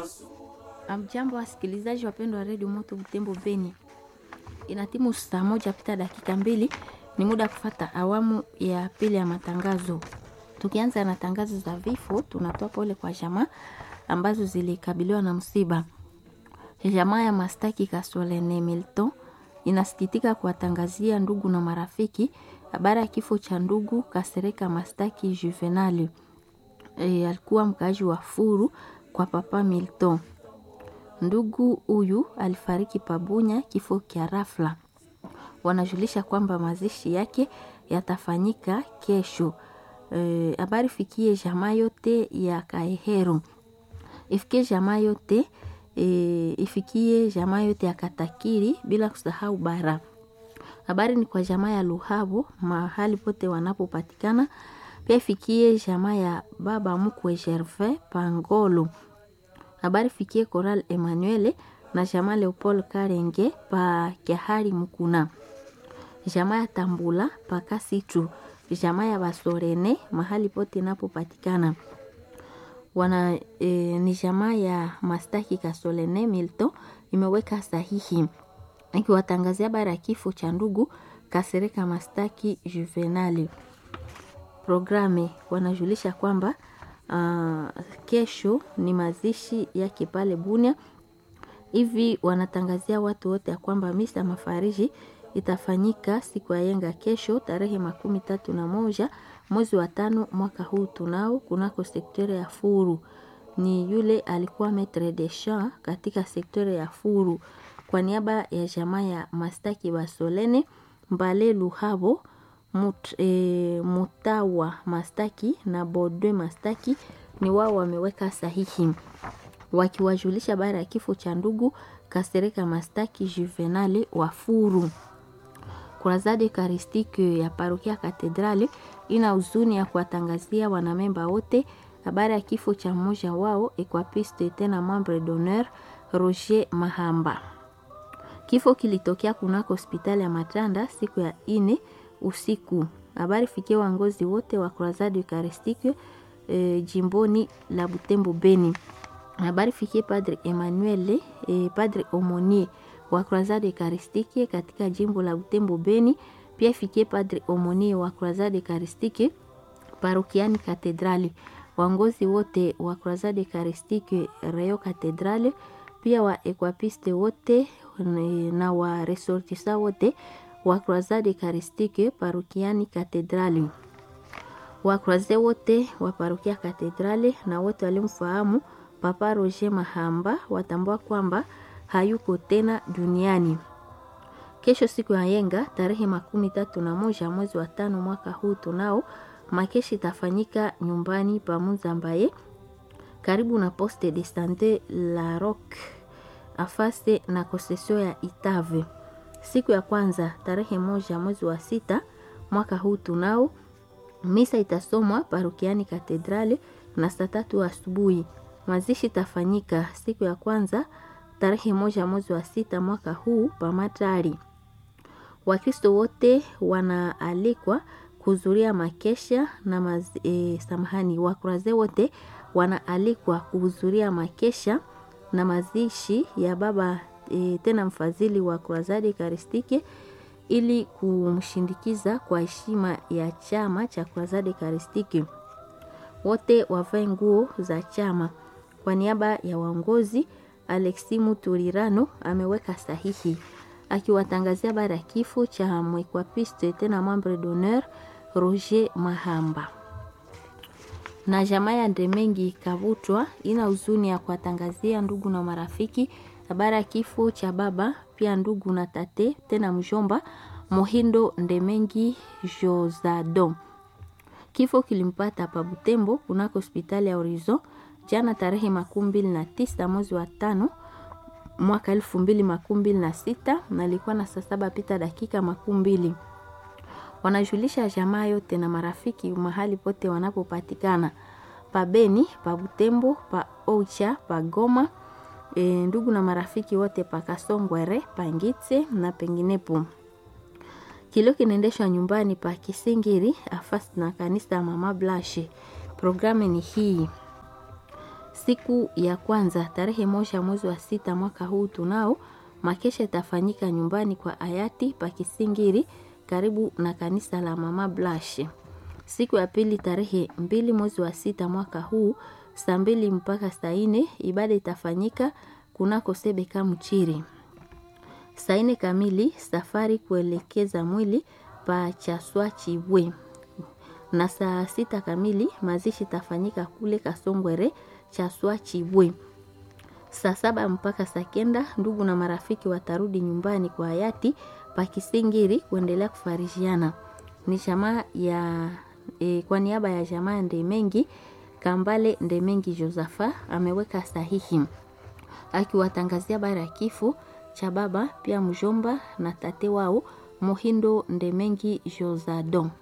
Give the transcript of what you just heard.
Amjambo, wasikilizaji wapendwa wa redio Moto Butembo Beni, ina timu saa moja pita dakika mbili. Ni muda kufata awamu ya pili ya matangazo. Tukianza na tangazo za vifo, tunatoa pole kwa jamaa ambazo zilikabiliwa na msiba. Jamaa ya Mastaki Kasolene Milton inasikitika kuwatangazia ndugu na marafiki habari ya kifo cha ndugu Kasereka Mastaki Juvenali. E, alikuwa mkaaji wa Furu kwa papa Milton. Ndugu huyu alifariki Pabunya kifo kya rafla. Wanajulisha kwamba mazishi yake yatafanyika kesho. Habari e, fikie jamaa yote ya Kaehero, ifikie jamaa yote e, ifikie jamaa yote ya Katakiri bila kusahau bara. Habari ni kwa jamaa ya Luhabo mahali pote wanapopatikana. Pia ifikie jamaa ya baba mkwe Gervais Pangolo. Habari fikie Coral Emmanuel na jamaa Leopold Karenge pa Kiahari Mukuna. Jamaa ya Tambula pa Kasitu. Jamaa ya Basorene mahali pote inapopatikana. Wana e, ni jamaa ya Mastaki Kasolene Milton imeweka sahihi ikiwatangazia habari ya kifo cha ndugu Kasereka Mastaki Juvenali. Programe wanajulisha kwamba uh, kesho ni mazishi yake pale Bunia. Hivi wanatangazia watu wote ya kwamba misa mafariji itafanyika siku ya yenga kesho tarehe makumi tatu na moja mwezi wa tano mwaka huu tunao kunako sektere ya Furu. Ni yule alikuwa metre de champ katika sektere ya Furu kwa niaba ya jamaa ya Mastaki Basolene Mbale Luhabo Mut, e, Mutawa Mastaki na Bodwe Mastaki ni wao wameweka sahihi wakiwajulisha baada ya kifo cha ndugu Kasereka Mastaki Juvenale wa Furu. Kurazade Karistike ya parokia Katedrali ina huzuni ya kuwatangazia wanamemba wote habari ya kifo cha mmoja wao equapiste tena membre d'honneur Roger Mahamba. Kifo kilitokea kunako hospitali ya Matanda siku ya ine usiku. Habari fikie wangozi wote wa Croisade Eucharistique e, jimboni la Butembo Beni. Habari fikie Padre Emmanuel e, Padre Omonier wa Croisade Eucharistique katika jimbo la Butembo Beni. Pia ifikie Padre Omonier wa Croisade Eucharistique parokiani Katedrali. Wangozi wote wa Croisade Eucharistique Reo Katedrali, pia wa equapiste wote na wa resortisa wote wa Croisade Eucharistique parokiani Katedrali. Wa Croisade wote wa parokia Katedrali na wote walimfahamu Papa Roger Mahamba watambua kwamba hayuko tena duniani. Kesho siku ya yenga tarehe makumi tatu na moja mwezi wa tano mwaka huu tunao makeshi itafanyika nyumbani pa Muzambaye karibu na Poste de Sante la Roque afase na kosesio ya Itave. Siku ya kwanza tarehe moja mwezi wa sita mwaka huu tunao misa itasomwa parokiani Katedrali na saa tatu asubuhi. Mazishi itafanyika siku ya kwanza tarehe moja mwezi wa sita mwaka huu pamatari. Wakristo wote wanaalikwa kuhudhuria makesha na maz, e, samahani, wakuraze wote wanaalikwa kuhudhuria makesha na mazishi ya baba e, tena mfadhili wa Croisade Eucharistique ili kumshindikiza kwa heshima ya chama cha Croisade Eucharistique. Wote wavae nguo za chama. Kwa niaba ya waongozi, Alexi Muturirano ameweka sahihi akiwatangazia habari ya kifo cha mwekwapiste tena membre d'honneur Roger Mahamba. Na jamaa ya Ndemengi Kavutwa ina huzuni ya kuwatangazia ndugu na marafiki habari ya kifo cha baba pia ndugu na tate tena mjomba Mohindo Ndemengi Josado. Kifo kilimpata pa Butembo kunako hospitali ya Horizon jana tarehe makumi mbili na tisa mwezi wa tano mwaka elfu mbili makumi mbili na sita na ilikuwa na saa saba pita dakika makumi mbili. Wanajulisha jamaa yote na marafiki mahali pote wanapopatikana pa Beni, pa Butembo, pa Ocha, pa Goma, e, ndugu na marafiki wote pa Kasongwere, pa Ngitse na penginepo. Kilio kinaendeshwa nyumbani pa Kisingiri afasi na kanisa ya Mama Blashe. Programu ni hii Siku ya kwanza tarehe moja mwezi wa sita mwaka huu tunao makesha itafanyika nyumbani kwa hayati Pakisingiri karibu na kanisa la Mama Blash. Siku ya pili tarehe mbili mwezi wa sita mwaka huu saa mbili mpaka saa nne ibada itafanyika kunako Sebeka Mchiri. Saa nne kamili safari kuelekeza mwili pa Chaswa Chibwe, na saa sita kamili mazishi itafanyika kule Kasongwere Chaswa Chibwe. Saa saba mpaka saa kenda ndugu na marafiki watarudi nyumbani kwa hayati Pakisingiri kuendelea kufarishiana. Ni jamaa ya e, kwa niaba ya jamaa Ndemengi Kambale Ndemengi Josafa ameweka sahihi akiwatangazia bara ya kifo cha baba pia mjomba na tate wao Mohindo Ndemengi Josadon.